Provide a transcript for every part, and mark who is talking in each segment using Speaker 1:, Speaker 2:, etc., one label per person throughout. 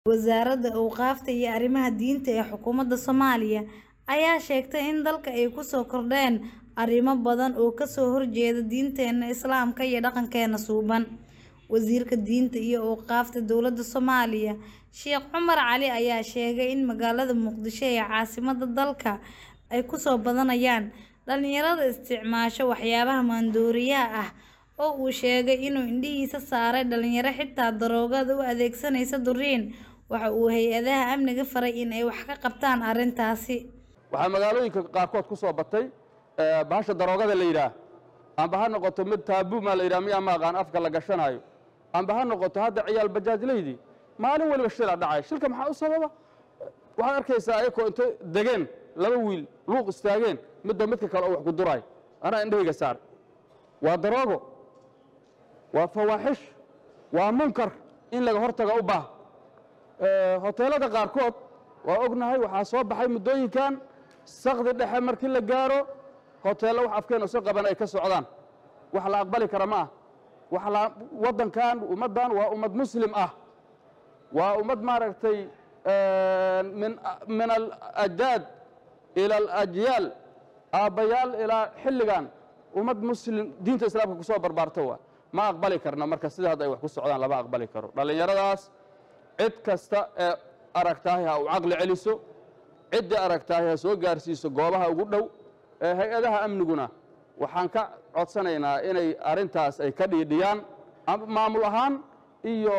Speaker 1: Wasaaradda Awqaafta iyo Arrimaha Diinta ee Xukuumadda Soomaaliya ayaa sheegtay in dalka ay ku soo kordheen arrimo badan oo ka soo horjeeda diinteena Islaamka iyo dhaqankeena suuban. Wasiirka Diinta iyo Awqaafta Dowladda Soomaaliya, Sheekh Cumar Cali ayaa sheegay in magaalada Muqdisho ee caasimadda dalka ay ku soo badanayaan dhalinyarada isticmaasha waxyaabaha maandooriyaha ah oo uu sheegay inuu indhihiisa saaray dhalinyaro xitaa daroogada u adeegsanaysa durriin. Waxa uu hay'adaha amniga faray in ay wax ka qabtaan arrintaasi.
Speaker 2: waxaa magaalooyinka qaarkood ku soo batay bahasha daroogada la yidhaah amba ha noqoto mid taabuu maa la yidhaha miyaa ma aqaan afka la gashanaayo amba ha noqoto hadda ciyaal bajaajlaydii maalin waliba shila dhacay shilka maxaa u sababa waxaad arkaysaa ayakoo intay degeen laba wiil luuq istaageen midba midka kale oo wax ku duraay anaa indhahayga saar waa daroogo waa fawaaxish waa munkar in laga hortaga u baah hoteelada qaarkood waa ognahay waxaa soo baxay muddooyinkan sakdi dhexe markii la gaaro hoteello wax afkeen isu qaban ay ka socdaan wax la aqbali kara ma ah wax la waddankan ummaddan waa ummad muslim ah waa ummad maaragtay min min alajdaad ila alajyaal aabbayaal ilaa xilligan ummad muslim diinta islaamka ku soo barbaarta waa ma aqbali karna marka sida hadda ay wax ku socdaan lama aqbali karo dhallinyaradaas cid kasta ee aragtaahi ha u caqli celiso ciddii aragtaahi ha soo gaarsiiso goobaha ugu dhow ee hay-adaha amniguna waxaan ka codsanaynaa inay arrintaas ay ka dhiidhiyaan maamul ahaan iyo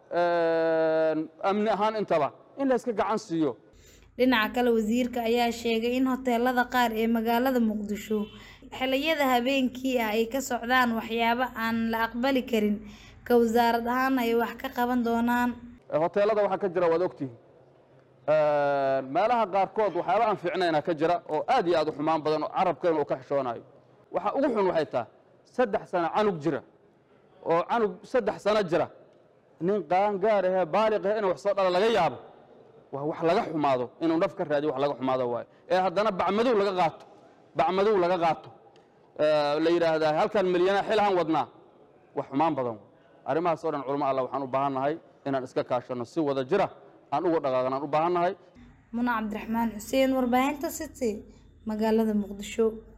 Speaker 2: amni ahaan intaba in la iska gacan siiyo
Speaker 1: Dhinaca kale, wasiirka ayaa sheegay in hoteelada qaar ee magaalada Muqdisho xilliyada habeenkii ah ay ka socdaan waxyaabo aan la aqbali karin, ka wasaarad ahaan ay wax ka qaban doonaan.
Speaker 2: hoteelada waxaa ka jira waad ogtihin meelaha qaarkood waxyaaba aan fiicnayna ka jira oo aad iyo aad u xumaan badan oo carabkeena uu ka xishoonayo waxa ugu xun waxay tahay saddex sano canug jira oo canug saddex sano jira nin qaangaar ahee baaliq ahee inuu wax soo dhala laga yaabo waa wax laga xumaado inuu naf ka raadiyo wax laga xumaado waayo ee haddana bacmadow laga qaato bacmadow laga qaato la yidhaahdaa halkan milyana xil aan wadnaa wax xumaan badan arrimahaas oo dhan culamo allah waxaan u baahan nahay inaan iska kaashanno si wada jira aan uga dhaqaaqan aan u baahan nahay
Speaker 1: Muna Cabdiraxmaan Xuseen, warbaahinta City, magaalada Muqdisho.